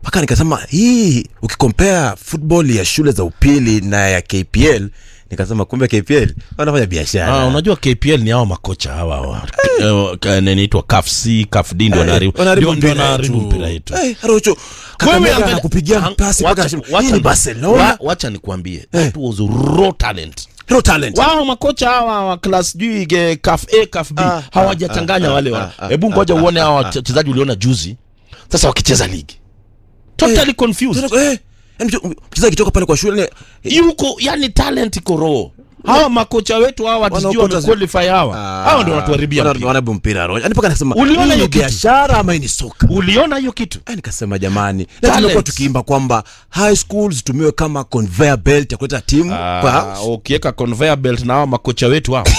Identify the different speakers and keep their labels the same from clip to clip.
Speaker 1: mpaka nikasema hii ukikompea football ya shule za upili na ya kpl nikasema kumbe kpl wanafanya biashara
Speaker 2: Ah, unajua KPL ni hao makocha hawa hawa Eh, ka- ninaitwa CAF C, CAF D ndio wanaharibu
Speaker 1: wanaharibu
Speaker 2: ndio- ndio
Speaker 1: mpira
Speaker 2: wanaharibu
Speaker 1: yetu.
Speaker 2: mpira yetu.
Speaker 1: Eh, Arocho
Speaker 2: Wewe
Speaker 1: Kakamega
Speaker 2: angalia-
Speaker 1: anakupigia
Speaker 2: Ang-
Speaker 1: pasi
Speaker 2: wacha-
Speaker 1: mpaka anasema,
Speaker 2: wacha
Speaker 1: hii ni
Speaker 2: ni-
Speaker 1: Barcelona
Speaker 2: wa- wacha nikwambie that was raw talent
Speaker 1: no talent
Speaker 2: wao makocha hawa wa class sijui ge- CAF A CAF B
Speaker 1: Ah,
Speaker 2: hawajachanganya
Speaker 1: ah,
Speaker 2: wale
Speaker 1: ah,
Speaker 2: wa
Speaker 1: ah,
Speaker 2: hebu ngoja uone hawa wachezaji uliona juzi sasa wakicheza ligi totally confused
Speaker 1: Eh, yaani mche- mchezaji akitoka pale kwa shule
Speaker 2: yuko yani talent iko raw hawa makocha wetu hawa sijui
Speaker 1: Wanaokota zi-
Speaker 2: wamequalify hawa hawa ndio wanatuharibia
Speaker 1: wana-
Speaker 2: mpira.
Speaker 1: wanaharibu mpira Arocho. Yaani mpaka nasema
Speaker 2: Uliona
Speaker 1: hii
Speaker 2: hiyo
Speaker 1: ni
Speaker 2: kitu?
Speaker 1: biashara ama hii ni soka
Speaker 2: uliona hiyo kitu
Speaker 1: Eh, nikasema jamani na
Speaker 2: Talent.
Speaker 1: tumekuwa tukiimba kwamba high school zitumiwe kama conveyor belt ya kuleta timu kwa
Speaker 2: Ah, ukiweka conveyor belt na hawa makocha wetu hao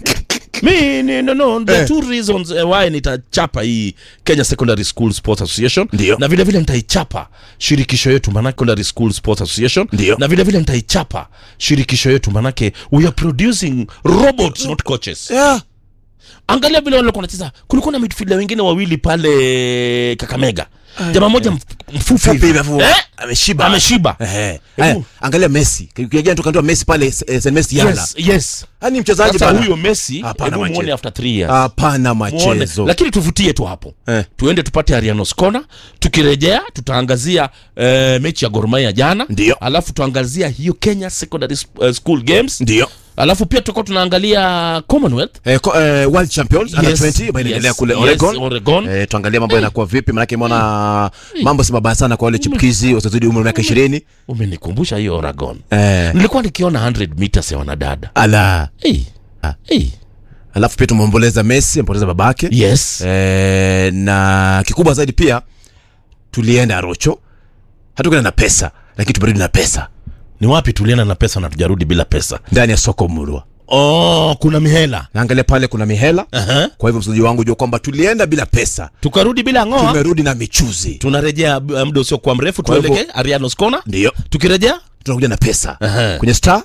Speaker 2: mi ni, no, no, the
Speaker 1: Eh.
Speaker 2: two reasons eh, why nitachapa hii Kenya Secondary School Sports Association
Speaker 1: Ndio.
Speaker 2: na vile vile nitaichapa shirikisho yetu manake Secondary School Sports Association
Speaker 1: Ndio.
Speaker 2: na vile vile nitaichapa shirikisho yetu manake we are producing robots not coaches
Speaker 1: yeah.
Speaker 2: angalia vile walikuwa wanacheza kulikuwa na midfielder wengine wawili pale Kakamega jamaa moja mf- mfupi
Speaker 1: Fupi
Speaker 2: hivi.
Speaker 1: hivi afu-
Speaker 2: eh?
Speaker 1: ameshiba
Speaker 2: ameshiba
Speaker 1: Ehe. Haya, angalia Messi kiagia tukandoa Messi pale eh, St Messi yala
Speaker 2: yes, yes.
Speaker 1: yani mchezaji
Speaker 2: Sasa
Speaker 1: bana
Speaker 2: huyo Messi
Speaker 1: Hapana
Speaker 2: hebu muone
Speaker 1: machezo.
Speaker 2: after 3 years
Speaker 1: hapana
Speaker 2: Muone.
Speaker 1: machezo
Speaker 2: lakini tuvutie tu hapo
Speaker 1: Eh.
Speaker 2: tuende tupate Arianos Corner tukirejea tutaangazia eh, mechi ya Gor Mahia jana
Speaker 1: Ndio.
Speaker 2: alafu tuangazia hiyo Kenya Secondary Sp- eh, School Games
Speaker 1: ndio
Speaker 2: alafu pia tutakuwa tunaangalia Commonwealth
Speaker 1: Eh, ko- eh, World Champions under
Speaker 2: Yes,
Speaker 1: 20 ambayo inaendelea
Speaker 2: yes,
Speaker 1: kule
Speaker 2: yes,
Speaker 1: Oregon.
Speaker 2: Oregon.
Speaker 1: Eh, tuangalie mambo yanakuwa vipi maanake imeona mambo si mabaya sana kwa wale chipkizi wasizidi umri wa miaka ishirini
Speaker 2: umenikumbusha hiyo Oregon
Speaker 1: eh,
Speaker 2: nilikuwa nikiona 100 meters ya wanadada
Speaker 1: ala
Speaker 2: hey.
Speaker 1: Ah.
Speaker 2: Hey.
Speaker 1: alafu pia tumeomboleza Messi ampoteza babake
Speaker 2: yes
Speaker 1: eh, na kikubwa zaidi pia tulienda Rocho hatukwenda na pesa lakini tumerudi na pesa
Speaker 2: ni wapi tulienda na pesa na tujarudi bila pesa
Speaker 1: ndani ya soko Murwa
Speaker 2: oh, kuna mihela
Speaker 1: naangalia pale kuna mihela
Speaker 2: uh-huh.
Speaker 1: kwa hivyo msikilizaji wangu jua kwamba tulienda bila pesa
Speaker 2: tukarudi bila ng'oa
Speaker 1: tumerudi na michuzi
Speaker 2: tunarejea uh, muda usiokuwa mrefu
Speaker 1: Kwa hivyo-
Speaker 2: tuelekee Arianos Corner
Speaker 1: ndio
Speaker 2: tukirejea
Speaker 1: tunakuja na pesa
Speaker 2: Aha.
Speaker 1: kwenye star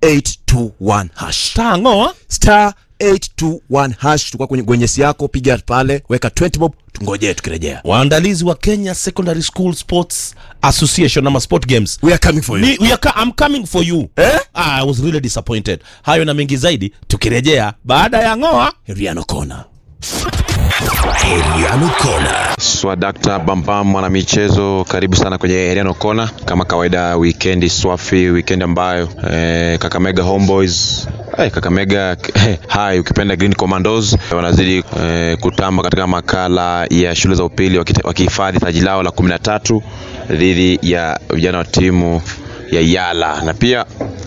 Speaker 1: 821 hash
Speaker 2: tangoa
Speaker 1: star 821 hash tukua kwenye gwenyesi yako piga pale weka 20 bob tungojee tukirejea
Speaker 2: waandalizi wa Kenya Secondary School Sports Association ama Sport Games
Speaker 1: we are coming for you
Speaker 2: Ni, we are, co- I'm coming for you
Speaker 1: Eh?
Speaker 2: ah, I was really disappointed hayo na mengi zaidi tukirejea baada ya ng'oa
Speaker 1: Riano Kona
Speaker 3: Heriano Kona.
Speaker 4: Swadakta Bambam mwanamichezo, karibu sana kwenye Heriano Kona. Kama kawaida, wikendi swafi, wikendi ambayo eh, Kakamega Homeboys eh, Kakamega eh, hai ukipenda Green Commandos eh, wanazidi eh, kutamba katika makala ya shule za upili wakite- wakihifadhi taji lao la kumi na tatu dhidi ya vijana wa timu ya Yala na pia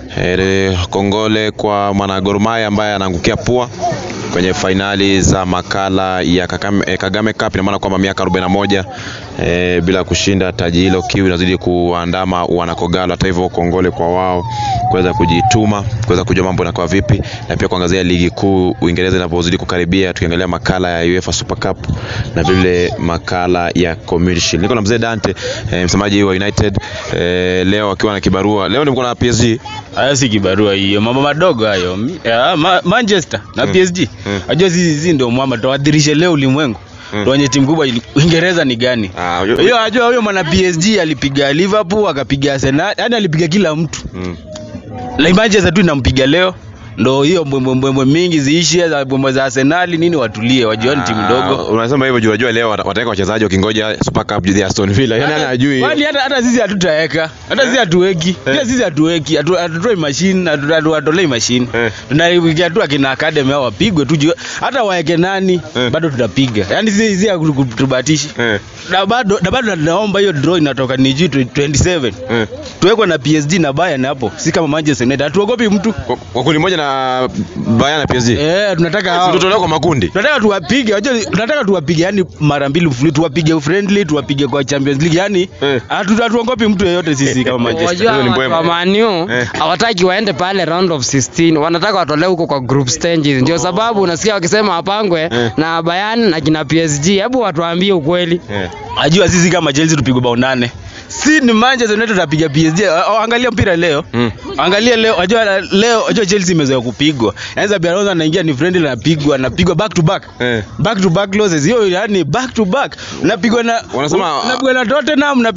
Speaker 4: eh, kongole kwa mwana Gor Mahia ambaye anaangukia pua kwenye fainali za makala ya Kakame, eh, Kagame Cup. Ina maana kwamba miaka 41 eh, bila kushinda taji hilo, kiu inazidi kuandama wanakogalo. Hata hivyo, kongole kwa wao kuweza kujituma, kuweza kujua mambo yanakuwa vipi, na pia kuangazia ligi kuu Uingereza inapozidi kukaribia, tukiangalia makala ya UEFA Super Cup na vile makala ya Community Shield. Niko na mzee Dante eh, msemaji wa United eh, leo akiwa na kibarua. Leo nilikuwa na PSG
Speaker 5: Haya si kibarua hiyo, mambo madogo hayo. Mi- ya, ma, Manchester na PSG. Unajua sisi sisi ndio mwama tuwadhirishe leo ulimwengu. Tuonye timu kubwa ili- Uingereza ni gani?
Speaker 4: Ah, yo-
Speaker 5: Hiyo ajua huyo mwana PSG alipiga Liverpool, akapiga Arsenal, yani alipiga kila mtu.
Speaker 4: Mm.
Speaker 5: Like Manchester tu inampiga leo. Ndo hiyo mbwembwe mingi ziishe za mbwembwe za Arsenal nini watulie, wajua ni timu
Speaker 4: Ah,
Speaker 5: ndogo.
Speaker 4: Unasema hivyo juu unajua leo wata- wataweka wachezaji wakingoja Super Cup dhidi ya Aston Villa. Yaani hana ajui.
Speaker 5: Kwani hata hata sisi hatutaweka. Hata sisi hatuweki. Pia sisi hatuweki. Hatu- Hatutoi machine, hatu- hatu- hatutolei machine.
Speaker 4: Eh.
Speaker 5: Tunaiwekea tu akina academy hao wapigwe tu juu- hata waeke nani
Speaker 4: Eh.
Speaker 5: bado tutapiga. Yaani sisi sisi hakutubatishi.
Speaker 4: Eh.
Speaker 5: Na bado na bado naomba hiyo draw inatoka ni juu 27.
Speaker 4: Eh.
Speaker 5: Tuwekwe na PSG na Bayern hapo. Si kama Manchester United. Hatuogopi mtu.
Speaker 4: Kwa- kwa kundi moja na Bayern na PSG.
Speaker 5: Eh, tunataka hao.
Speaker 4: Tutolewa kwa makundi.
Speaker 5: tunataka tuwapige wajua tunataka tuwapige yani mara mbili mfululizo tuwapige friendly tuwapige kwa Champions League yani
Speaker 4: Eh.
Speaker 5: hatu- hatuogopi mtu yeyote sisi kama Manchester
Speaker 6: Wajua
Speaker 4: Huyo ni
Speaker 6: watu
Speaker 4: mbwema.
Speaker 6: wa Manu
Speaker 4: Eh.
Speaker 6: hawataki waende pale round of 16, wanataka watolewe huko kwa group stages. Ndio sababu unasikia wakisema wapangwe
Speaker 4: Eh.
Speaker 6: na Bayern na kina PSG. Hebu watuambie ukweli.
Speaker 4: Eh.
Speaker 5: Ajua sisi kama Chelsea tupigwe bao nane. Si ni Manchester United tutapiga PSG. A- a- Angalia mpira leo.
Speaker 4: Mm.
Speaker 5: Angalia leo, ajua leo, ajua Chelsea imezoea kupigwa. Yaani Xabi Alonso anaingia ni friendly anapigwa, anapigwa back to back.
Speaker 4: Eh.
Speaker 5: Back to back losses. Hiyo yani back to back. Unapigwa na
Speaker 4: Wanasema-
Speaker 5: unapigwa na Tottenham, unapigwa